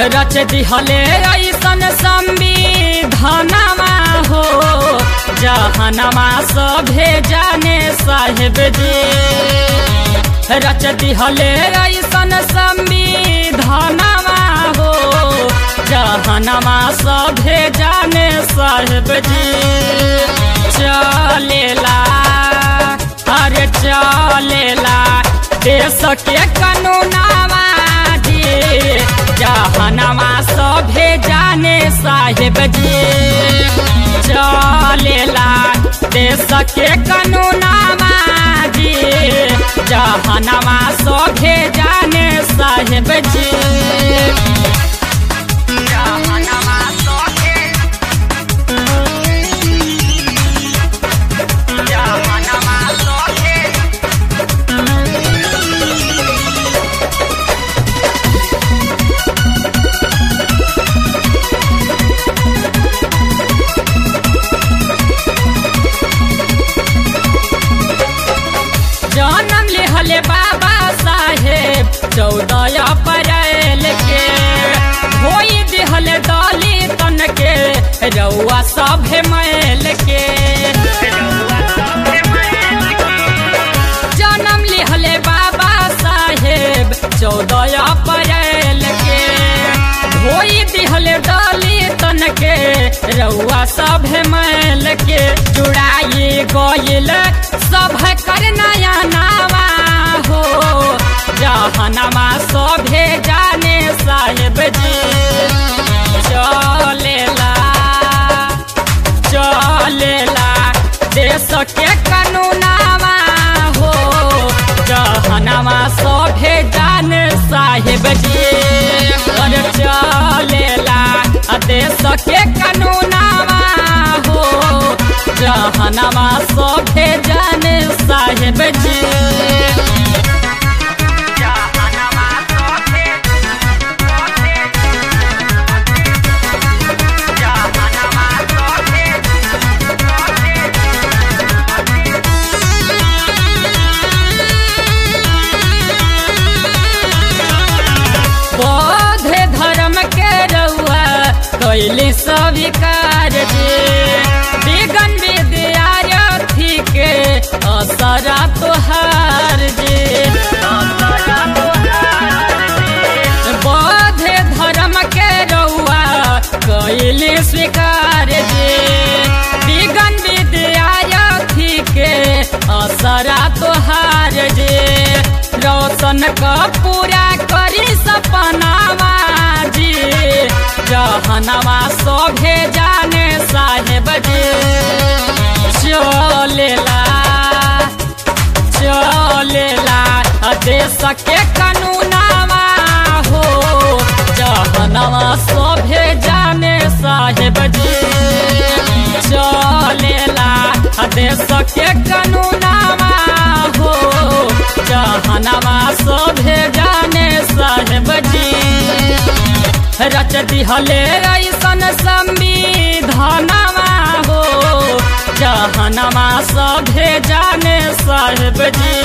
रच दिहले ऐसन संविधानमा हो जहनमा सभे जाने साहेब जी रच दिहले ऐसन संविधानमा हो जहनमा सभे जाने साहेब जी चलेला अरे चलेला देश के कानूनामा जी जहनमा सभे जाने साहेब जी चलेला देश के कानूनामा जी जहनमा सभे जाने साहेब जी जहनमा सभे जहनमा सभे जन्म लिहले बाबा साहेब चौदह अप्रैल के होई दिहल दलितन के रउआ सभे मैल के जन्म लिहले बाबा साहेब चौदह अप्रैल के होई दिहल दलितन के रउआ सभे मैल के जुड़ाई गइल सभ कर नया नावा हो जहनमा सभे जाने साहेब जी चलेला चलेला देश के कानूनामा हो जहनमा सभे जाने साहेब जी अरे चलेला देश के कानूनामा हो जहनमा सभे जाने साहेब जी जहनमा सभे जहनमा सभे बौद्ध धर्म के रउआ कैली स्वीकार जे विगन विद्यार्थी के असरा तोहार जे बौद्ध धर्म के रउआ कैली स्वीकार जे विगन विद्यार्थी के असरा तोहार जे रोशन का पूरा करी सपनावा जी जहनवा सभे जाने साहेब जी चलेला चलेला देश के कानूनावा हो जहनवा सभे जाने साहेब जी चलेला देश के कानूनावा हो जहनवा सभे जाने साहेब जी रच दिहले ऐसन संविधानमा हो जहनमा सभे जाने साहेब जी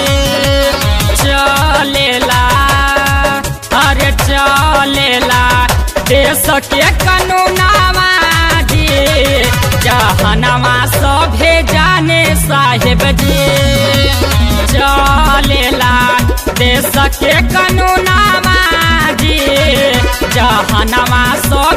चलेला अरे चलेला देश के कानूनामा जी जहनमा सभे जाने साहेब जी चलेला देश के कानूनामा जी जहनमा सो